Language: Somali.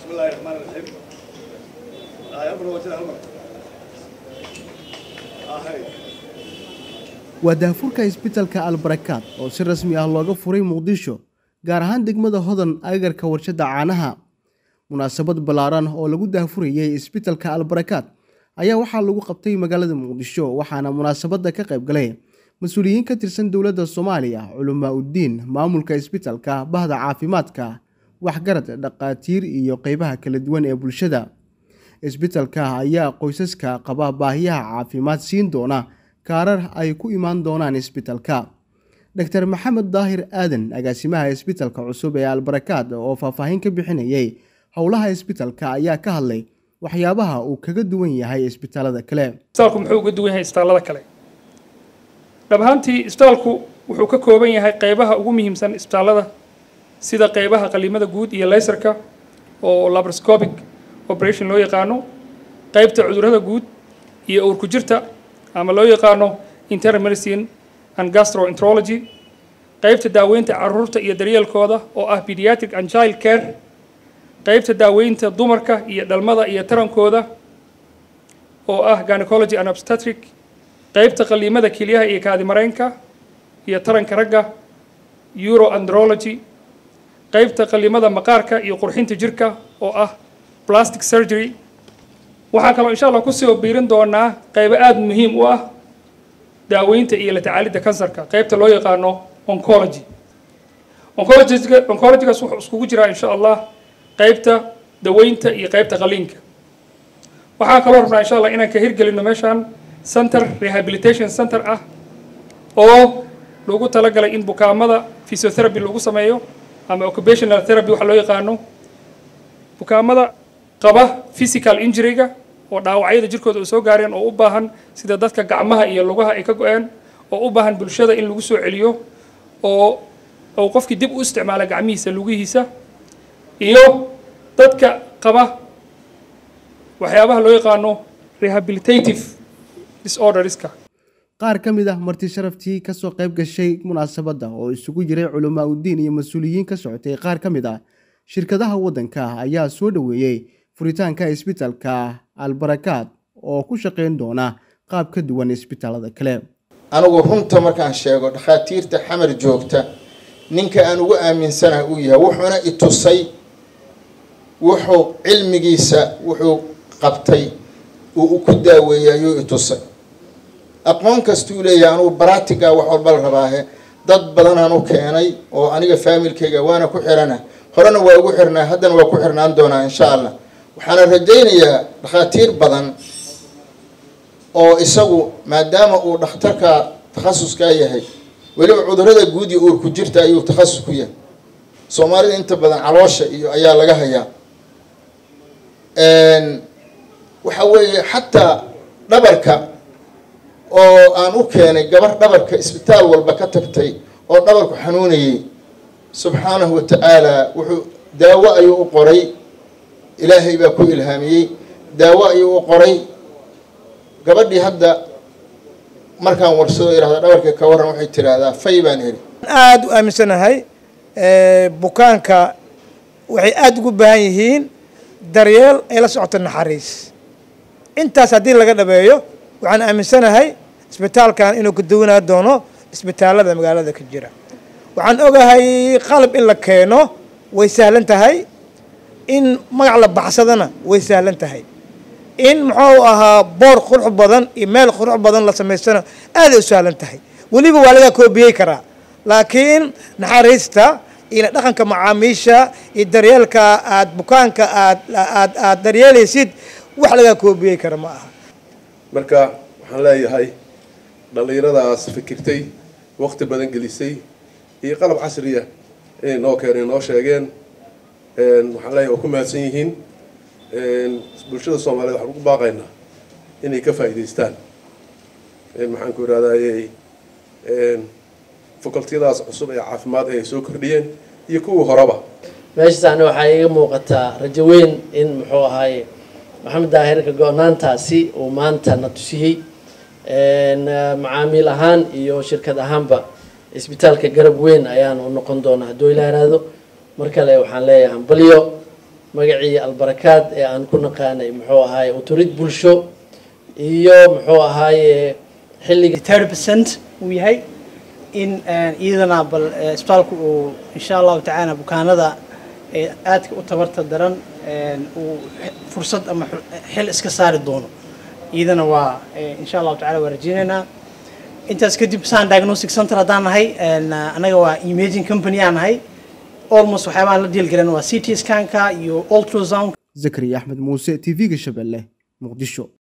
بسم الله الرحمن الرحيم آه أمر وجه الأمر آه هاي waa daahfurka isbitalka albarakaad oo si rasmi ah looga furay muqdisho gaar ahaan degmada hodan agagarka warshadda caanaha munaasabad ballaaran oo lagu daahfurayey isbitalka albarakaad ayaa waxaa lagu qabtay magaalada muqdisho waxaana munaasabadda ka qayb galay mas-uuliyiin ka tirsan dowladda soomaaliya culamaa uddiin maamulka isbitalka bahda caafimaadka waxgarad dhaqaatiir iyo qeybaha kala duwan ee bulshada isbitalka ayaa qoysaska qaba baahiyaha caafimaad siin doona kaarar ay ku imaan doonaan isbitalka dr maxamed daahir aadan agaasimaha isbitalka cusub ee albarakaad oo faahfaahin ka bixinayay howlaha isbitalka ayaa ka hadlay waxyaabaha uu kaga duwan yahay isbitaalada kale isbitaalku muxuu uga duwan yahay isbitaallada kale dhab ahaantii isbitaalku wuxuu ka kooban yahay qeybaha ugu muhiimsan isbitaallada sida qeybaha qaliimada guud iyo laysarka oo laparoscopic operation loo yaqaano qeybta cudurrada guud iyo uurku jirta ama loo yaqaano internal medicine and gastroenterology qeybta daaweynta caruurta iyo daryeelkooda oo ah pediatric and child care qeybta daaweynta dumarka iyo dhalmada iyo tarankooda oo ah gynecology and obstetric qeybta qaliimada kelyaha iyo kaadimareynka iyo taranka ragga euroandrology qeybta qaliimada maqaarka iyo qurxinta jirka oo ah plastic surgery waxaan kaloo insha allah kusoo biirin doonaa qeybo aada muhiim u ah daaweynta iyo la tacaalidda kansarka qeybta loo yaqaano oncology oncologiga oncologigaas wuxuu iskugu jiraa insha allah qeybta daweynta iyo qeybta qaliinka waxaan kaloo rabnaa insha allah inaan ka hirgelino meeshaan center rehabilitation center ah oo lagu talagalay in bukaamada physiotherapy lagu sameeyo ama occupational therapy waxa loo yaqaano bukaamada qaba physical injury-ga oo dhaawacyada jirkooda u soo gaareen oo u baahan sida dadka gacmaha iyo lugaha ay ka go-een oo u baahan bulshada in lagu soo celiyo oo uu qofkii dib u isticmaala gacmihiisa lugihiisa iyo dadka qaba waxyaabaha loo yaqaano rehabilitative disorderska qaar ka mid ah marti sharaftii kasoo qayb gashay munaasabadda oo isugu jiray culamaa uddiin iyo mas-uuliyiin ka socotay qaar ka mid ah shirkadaha waddanka ayaa soo dhoweeyey furitaanka isbitalka albarakaad oo ku shaqayn doona qaab ka duwan isbitaalada kale anigu runta markaan sheego dhakhaatiirta xamar joogta ninka aan ugu aaminsanaha uu yahay wuxuuna i tusay wuxuu cilmigiisa wuxuu qabtay uu ku daaweeyey ayuu i tusay aqoon kastuu leeyahay anugu baratiga wax walba la rabaahe dad badanaan u keenay oo aniga faamilkayga waana ku xirana horena waa ugu xirnaa haddana waa ku xirnaan doonaa insha allah waxaana rajaynayaa dhakhaatiir badan oo isagu maadaama uu dhakhtarka takhasuskaa yahay weliba cudurada guud iyo uurku jirta ayuu takhasus ku yahay soomaalida inta badan caloosha iyo ayaa laga hayaa waxa weeye xataa dhabarka oo aan u keenay gabar dhabarka isbitaal walba ka tagtay oo dhabarku xanuunayay subxaanahu wa tacaala wuxuu daawo ayuu u qoray ilaahay baa ku ilhaamiyey daawo ayuu u qoray gabadhii hadda markaan warsado irahda dhabarka ka warran waxay tidhaahdaa fay baan heli aada u aaminsanahay bukaanka waxay aada ugu baahan yihiin daryeel ay la socoto naxariis intaas haddii laga dhabeeyo waxaan aaminsanahay isbitaalkan inuu ka duwanaa doono isbitaalada magaalada ka jira waxaan ogahay qalab in la keeno way sahlan tahay in magac la baxsadana way sahlan tahay in muxuu ahaa boor qurux badan iyo meel qurux badan la samaystana aaday u sahlan tahay weliba waa laga koobiyey karaa laakiin naxariista iyo dhaqanka macaamiisha iyo daryeelka aad bukaanka aad aad aad daryeelaysid wax laga koobiyey kara ma aha marka waxaan leeyahay dhallinyaradaas fikirtay waqti badan gelisay iyo qalab casriya inay noo keeneen noo sheegeen waxaan leeyahay waa ku mahadsan yihiin bulshada soomaaliyeed waxaan ugu baaqaynaa inay ka faa'iidaystaan maxaan ku ihahdaayey facultiyadaas cusub ee caafimaad ay soo kordhiyeen iyo kuwii horeba meeshaasna waxaa iiga muuqataa rajo weyn in muxuu ahaaye maxamed daahirka go-naantaasi uu maanta na tusiyey macaamiil ahaan iyo shirkad ahaanba isbitaalka garab weyn ayaan u noqon doonaa hadduu ilaa iraahdo mar kale waxaan leeyahay hambalyo magacii albarakaad ee aan ku naqaanay muxuu ahaaye uturid bulsho iyo muxuu ahaaye xilliga thirty percent uu yahay in iyadana bal isbitaalku uu insha allahu tacaala bukaanada aadka u tabarta daran uu fursad ama xil iska saari doono iyadana waa insha allahu tacala waa rajeynaynaa intaas kadib san diagnostic center haddaan nahay anaga waa imaging company aan nahay almost waxyaabaan la diilgalan waa ct scanka iyo ultrasound zakariya axmed muuse t v-ga shabeelle muqdisho